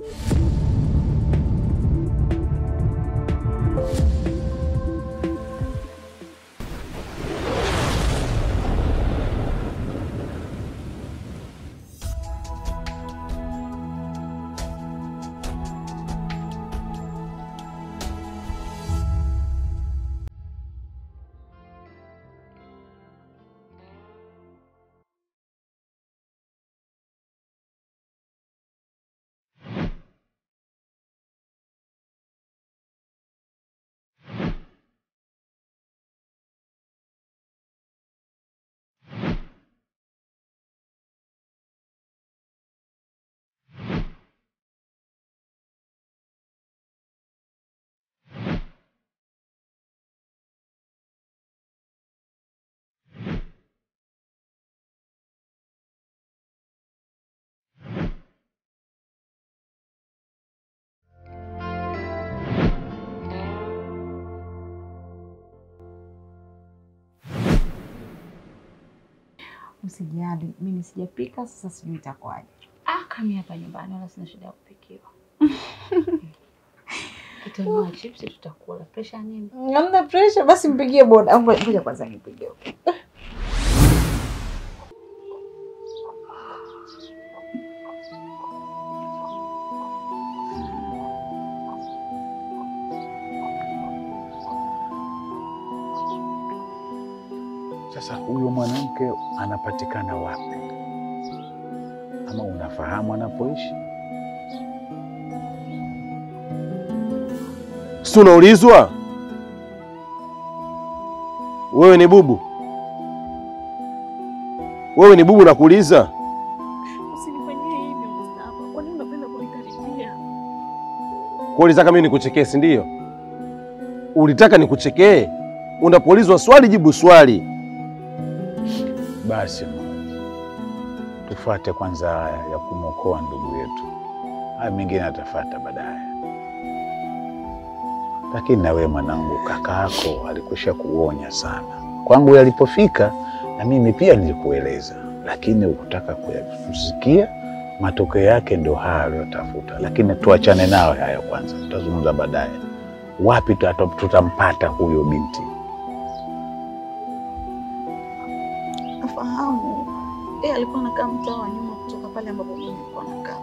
Usijali, mimi sijapika, sasa sijui itakuwaje. Ah, kami hapa nyumbani wala sina shida ya kupikiwa. Tutanunua chipsi tutakula. Presha nini? Hamna pressure, basi mpigie boda. Ngoja ngoja kwanza nipigie. Sasa huyo mwanamke anapatikana wapi? Ama unafahamu anapoishi? Si unaulizwa wewe ni bubu? Wewe ni bubu nakuuliza? Usinifanyie hivyo Mustafa. Kwa nini unapenda kunikaribia? Kwa ulitaka mimi nikuchekee, si ndio? Ulitaka nikuchekee? Unapoulizwa swali jibu swali. Basi mama, tufuate kwanza haya ya kumwokoa ndugu yetu, haya mengine atafuata baadaye. Lakini na wewe mwanangu, kaka yako alikwisha kuonya sana kwangu yalipofika, na mimi pia nilikueleza, lakini ukutaka kusikia. Matokeo yake ndio haya aliyotafuta, lakini tuachane nayo haya kwanza, tutazungumza baadaye. Wapi tuta- tutampata huyo binti? Nafahamu yeye alikuwa anakaa mtaa wa nyuma kutoka pale ambapo mimi nilikuwa nakaa,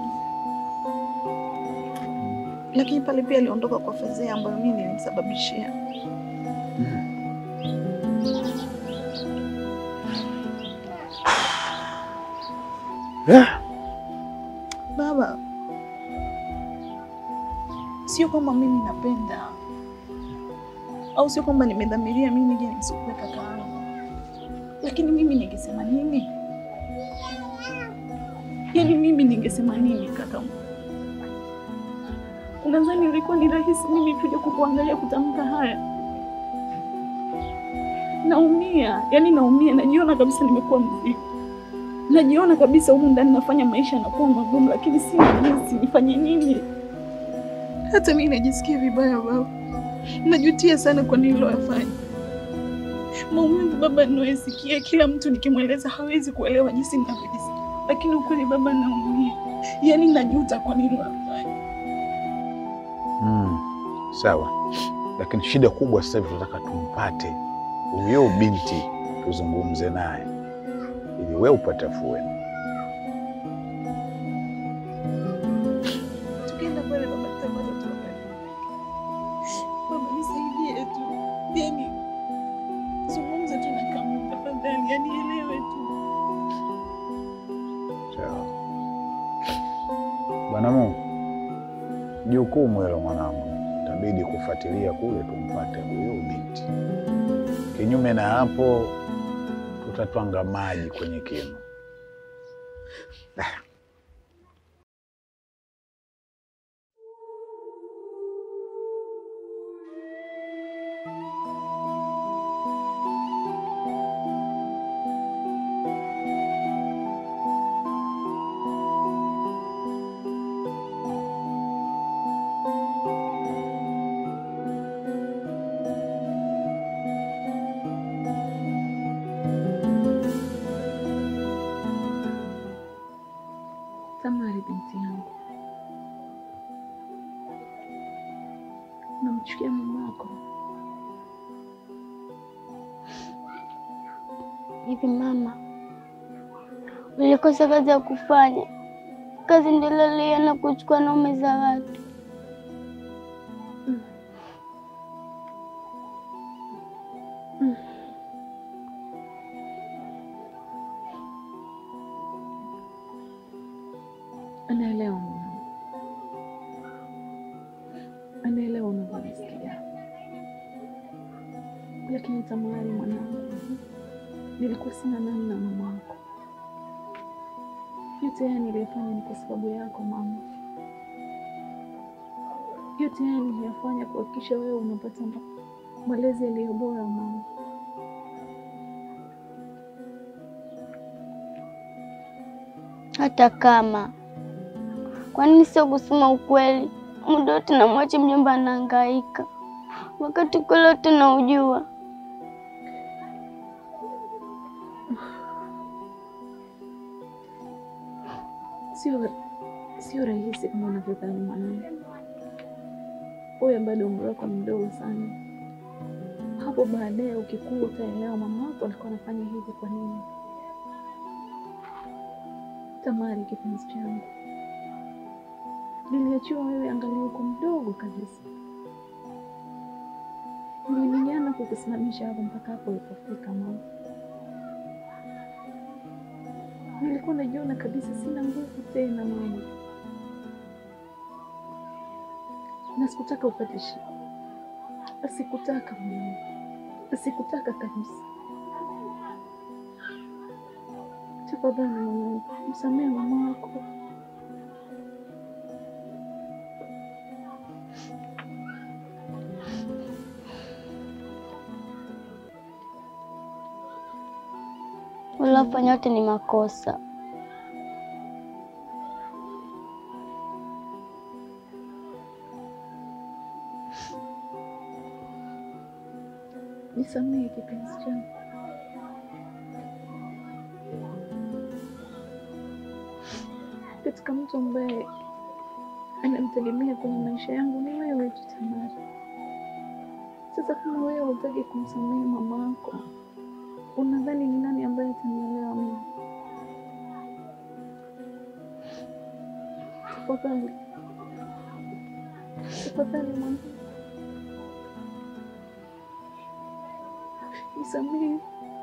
lakini pale pia aliondoka kwa fedheha ambayo mimi nilimsababishia. Baba, sio kwamba mimi napenda au sio kwamba nimedhamiria mimi nije nimsukue kaka yangu, lakini mimi ningesema nini? Yaani mimi ningesema nini kaka? Unadhani ilikuwa ni rahisi mimi kuja kukuangalia kutamka haya? Naumia, yaani naumia, najiona kabisa nimekuwa mzigo, najiona kabisa humu ndani nafanya maisha yanakuwa magumu, lakini sina jinsi, nifanye nini? Hata mimi najisikia vibaya baba, najutia sana kwa nililoyafanya. Maumivu baba ninayosikia, kila mtu nikimweleza hawezi kuelewa jinsi ninavyojisikia, lakini ukweli baba, naumia, yaani najuta kwa nililoyafanya. Mm, sawa, lakini shida kubwa sasa hivi tunataka tumpate huyo binti, tuzungumze naye ili wewe upate afueni. Tukienda pale baba, tutapata tu habari. Baba nisaidie tu, yaani zungumza tu na Kamu tafadhali, yaani elewe tu. Sawa bwana Mungu, jukumu hilo mwanangu, itabidi kufuatilia kule tumpate huyo binti. Kinyume na hapo, tutatwanga maji kwenye kinu. Usimchukia mama yako. Hivi mama, ulikosa kazi ya kufanya? Kazi ndilolea na kuchukua naume za watu. Anaelewa mwanangu, anaelewa unavyojisikia, lakini Tamari mwanangu, nilikuwa sina namna mama wako. Yote haya niliyofanya ni kwa sababu yako mama. Yote haya niliyafanya kuhakikisha wewe unapata ma- malezi yaliyo bora mama. Hata kama kwa nini sio kusema ukweli? Muda wote namwacha mjomba anahangaika, wakati kweli wote naujua. Sio sio rahisi kama unavyodhani mwanangu. Wewe bado umri wako ni mdogo sana. Hapo baadaye ukikua utaelewa mama wako alikuwa anafanya hivi kwa nini. Tamari, kipenzi changu, niliachiwa wewe angalia uko mdogo kabisa. Nilipigana kukusimamisha hapo mpaka hapo ulipofika mama. Nilikuwa najiona kabisa sina nguvu tena mama, na sikutaka upate shida, sikutaka mama, sikutaka kabisa. Tafadhali mwanangu, msamehe mama wako. Ulofanya yote ni makosa. Nisamehe kipenzi changu. Katika mtu ambaye anamtegemea kwenye maisha yangu ni wewe tu Tamari. Sasa kama wewe hutaki kumsamehe mama yako, unadhani ni nani ambaye atanielewa mimi? Tafadhali, tafadhali mwanangu, nisamehe.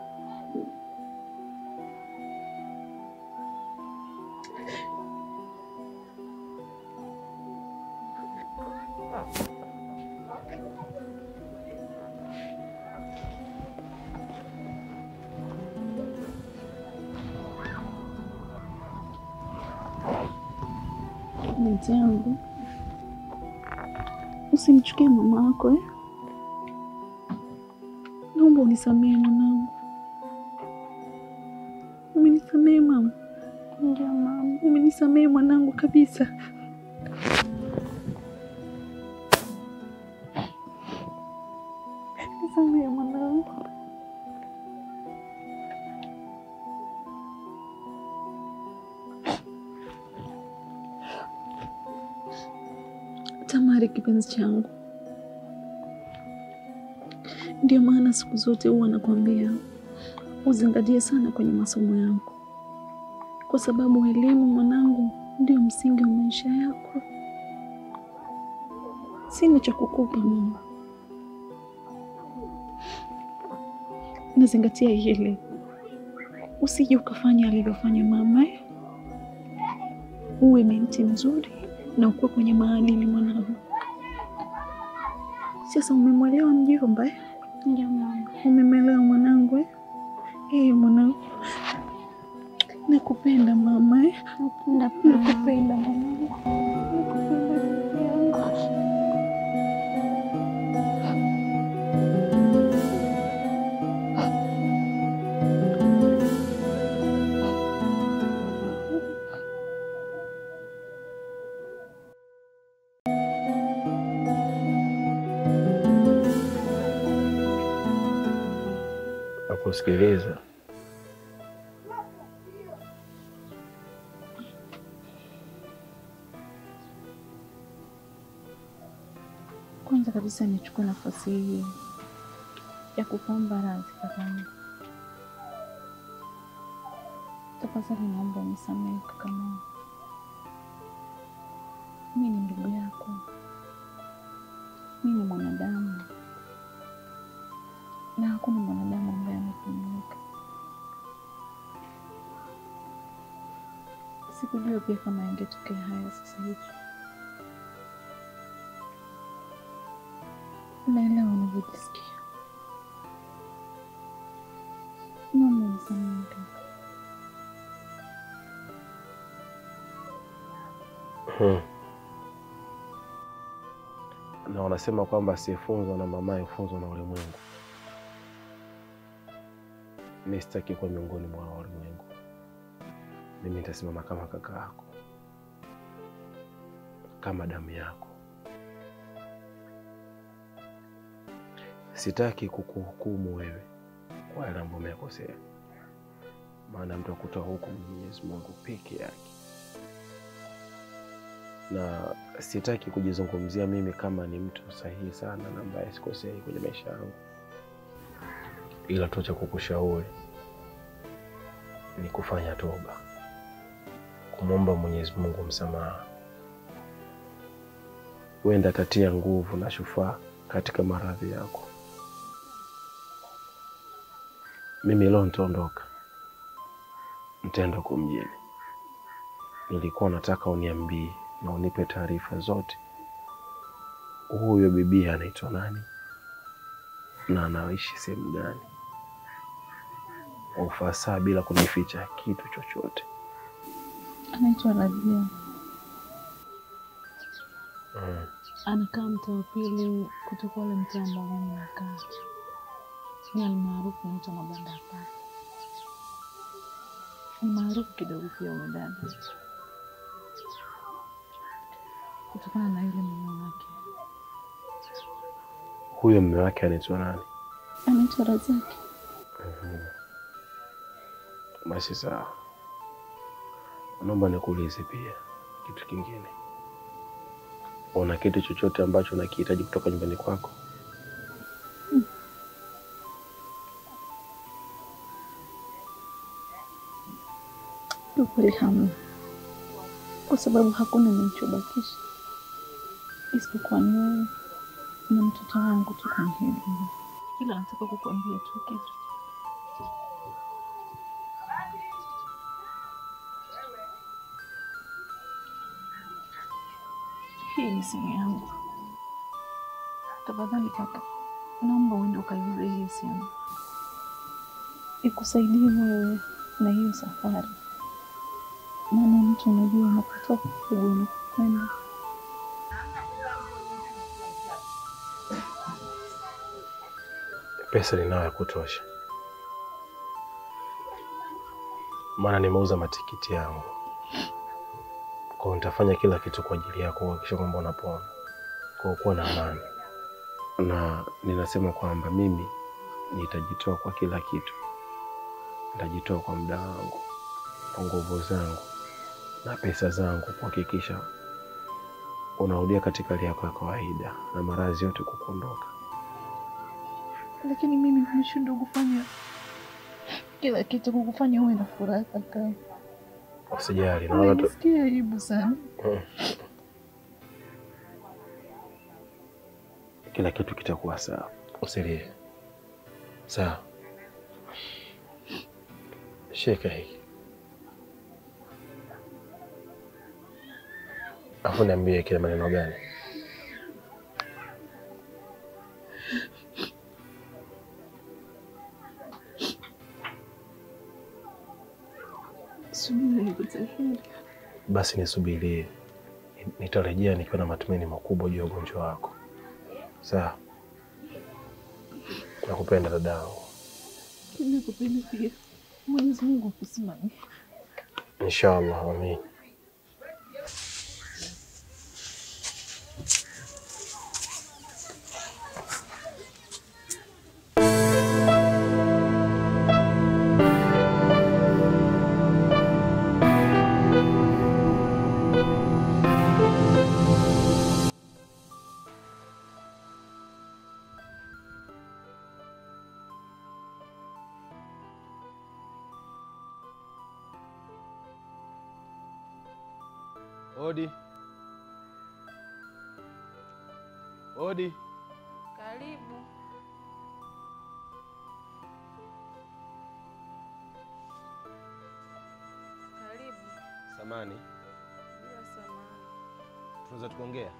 Binti yangu, usimchukie mama yako eh? Naomba unisamehe mwanangu. Umenisamehe mama? Ndio mama. Umenisamehe mwanangu kabisa. Nisamehe mwanangu. Tamari, kipenzi changu, ndio maana siku zote huwa nakwambia uzingatie sana kwenye masomo yako, kwa sababu elimu mwanangu ndio msingi wa maisha yako. Sina cha kukupa mama, nazingatia hili, usije ukafanya alivyofanya mama eh? Uwe binti mzuri na ukuwe kwenye maadili mwanangu. Sasa umemwelewa mjomba eh? Ndio mama. Umemwelewa mwanangu eh? Eh, mwanangu, nakupenda mama eh? Nakupenda pia. Nakupenda mwanangu, nakupenda rafiki yangu. Nakusikiliza. Kwanza kabisa nichukue nafasi hii ya kukuomba radhi kakangu. Tafadhali naomba unisamehe kakangu. Mimi ni ndugu yako, mimi ni mwanadamu na hakuna mwanadamu ambaye amekamilika. Sikujua pia kama yangetokea haya sasa hivi. Naelewa unavyojisikia. Naomba unisamehe kaka. Hmm. Na wanasema kwamba asiyefunzwa na mamaye hufunzwa na ulimwengu. Mi sitaki kuwa miongoni mwa hao ulimwengu. Mimi nitasimama kama kaka yako, kama damu yako. Sitaki kukuhukumu wewe kwa yale ambayo umekosea, maana mtu akutoa hukumu Mwenyezi Mungu peke yake na sitaki kujizungumzia mimi kama ni mtu sahihi sana na ambaye sikosei kwenye maisha yangu, ila tu cha kukushauri ni kufanya toba, kumwomba Mwenyezi Mungu msamaha. Huenda atatia nguvu na shufaa katika maradhi yako. Mimi leo nitaondoka, nitaenda huko mjini. Nilikuwa nataka uniambie na unipe taarifa zote, huyo bibi anaitwa nani na anaishi sehemu gani, kwa ufasaha bila kunificha kitu chochote. Anaitwa Rabia, Mm. anakaa mtaa wa pili kutoka ule mtaa ambao mimi nakaa, ni almaarufu mtu mabanda hapa, ni maarufu kidogo pia huyo dada, kutokana na yule mume wake Huyo mume wake anaitwa nani? anaitwa Razaki. Basi sawa, naomba nikuulize pia kitu kingine. Una kitu chochote ambacho unakihitaji kutoka nyumbani kwako? Ukweli hamna, kwa sababu hakuna nilichobakisha isipokuwa ni wewe na mtoto wangu tu kwenye hili nyumba. Ila nataka kukuambia tu kitu. Hii ni simu yangu. Tafadhali kaka, naomba uende ukaiuze hii simu ikusaidie wewe na hiyo safari, maana mtu unajua unapotoka kujua unapokwenda. Pesa ninayo ya kutosha, maana nimeuza matikiti yangu. Kwa hiyo nitafanya kila kitu kwa ajili yako kuhakikisha kwamba unapona, kwa kuwa na amani. Na ninasema kwamba mimi nitajitoa kwa kila kitu, nitajitoa kwa muda wangu, kwa nguvu zangu na pesa zangu kuhakikisha unarudia katika hali yako ya kawaida na maradhi yote kukuondoka. Lakini mimi nimeshindwa kufanya kila kitu kukufanya uwe na furaha kaka. Usijali, naona tu Najisikia aibu sana. kila kitu kitakuwa sawa, usilie. Sawa, shika hiki afu niambie kile maneno gani. Subiri nikutahiri. Basi nisubirie, nitarejea nikiwa na matumaini makubwa juu ya ugonjwa wako. Sawa, nakupenda dadangu, Nakupenda pia. Mwenyezi Mungu akusimamie. inshallah. Amin. Odi. Odi. Karibu. Karibu. Samani, Bila samani. tunaweza tukaongea?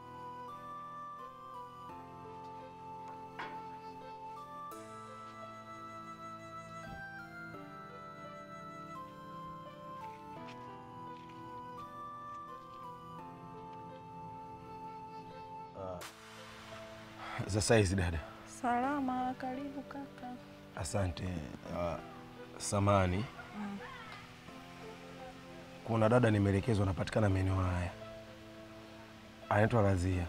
Ah, za saizi dada. Salama, karibu kaka. Asante. Uh, samani, kuna dada nimeelekezwa anapatikana maeneo haya, anaitwa Razia.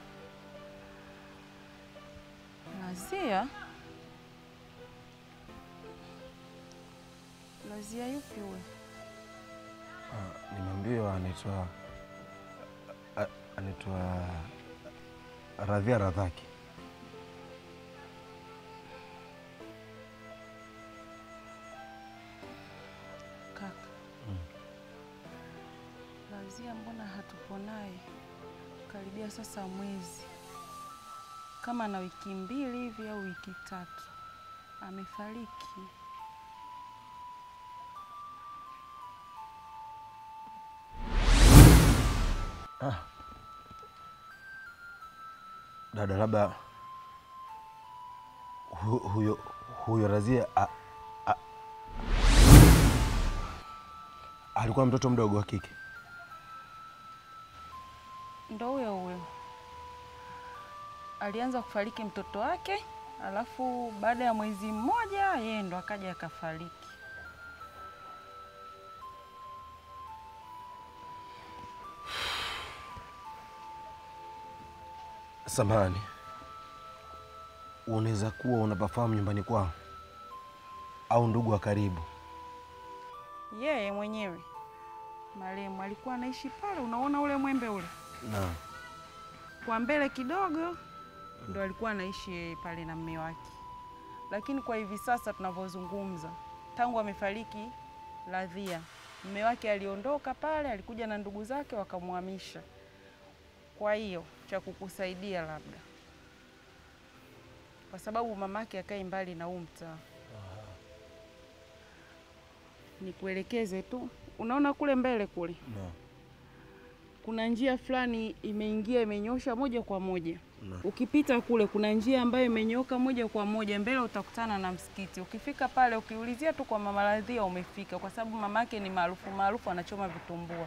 Lazia? Lazia yupi huyo? Uh, nimeambiwa anaitwa a- anaitwa Radhia Radhaki. Kaka. Lazia mbona hatupo naye? Karibia sasa mwezi. Kama na wiki mbili hivi au wiki tatu. Amefariki. Dada, labda hu, huyo huyo Razia a, a, alikuwa mtoto mdogo wa kike. Ndo huyo huyo alianza kufariki mtoto wake, alafu baada ya mwezi mmoja yeye ndo akaja akafariki. Samahani, unaweza kuwa unapafahamu nyumbani kwao au ndugu wa karibu? Yeye mwenyewe marehemu alikuwa anaishi pale, unaona ule mwembe ule Naam. kwa mbele kidogo, ndo alikuwa anaishi yeye pale na mme wake. Lakini kwa hivi sasa tunavyozungumza, tangu amefariki Radhia, mme wake aliondoka pale, alikuja na ndugu zake wakamhamisha. Kwa hiyo cha kukusaidia labda, kwa sababu mamake akai mbali na huu mtaa, nikuelekeze tu. Unaona kule mbele kule Naam. kuna njia fulani imeingia imenyosha moja kwa moja. Naam. Ukipita kule kuna njia ambayo imenyoka moja kwa moja, mbele utakutana na msikiti. Ukifika pale ukiulizia tu kwa mama Radhia umefika, kwa sababu mamake ni maarufu maarufu, anachoma vitumbua.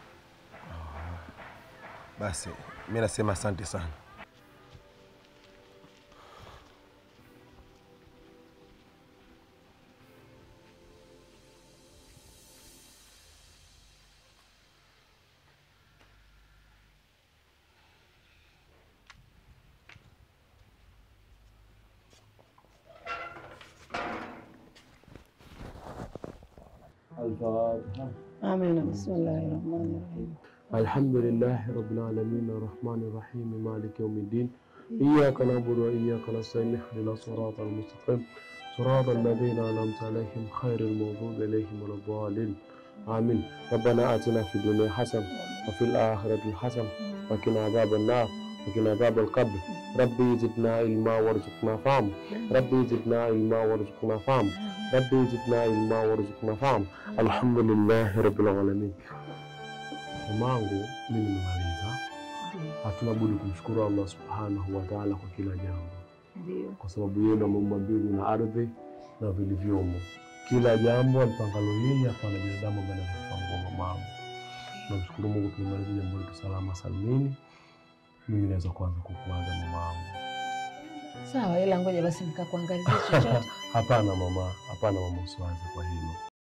Basi mi nasema asante sana. الفاتحة Amina, bismillahi rahmani rahim. الحمد لله رب العالمين الرحمن الرحيم مالك يوم الدين إياك نعبد وإياك نستعين اهدنا الصراط المستقيم صراط الذين أنعمت عليهم خير المغضوب عليهم ولا الضالين آمين ربنا آتنا في الدنيا حسنة وفي الآخرة حسنة وقنا عذاب النار وقنا عذاب القبر ربي زدنا علما وارزقنا فهم ربي زدنا علما وارزقنا فهم ربي زدنا علما وارزقنا فهم الحمد لله رب العالمين Mamangu, mimi nimemaliza. Hatuna budi kumshukuru Allah subhanahu wa taala kwa kila jambo, Ndio. kwa sababu yeye ndo ameumba mbingu na ardhi na vilivyomo. Kila jambo alipangalo yeye, hapana binadamu ambaye anaweza kupangua mamangu. Namshukuru Mungu, tumemaliza jambo letu salama salmini. Mimi naweza kuanza kukuaga mamangu. Sawa, ila ngoja basi nikakuangalizia chochote. Hapana mama, hapana mama, usiwaze kwa hilo.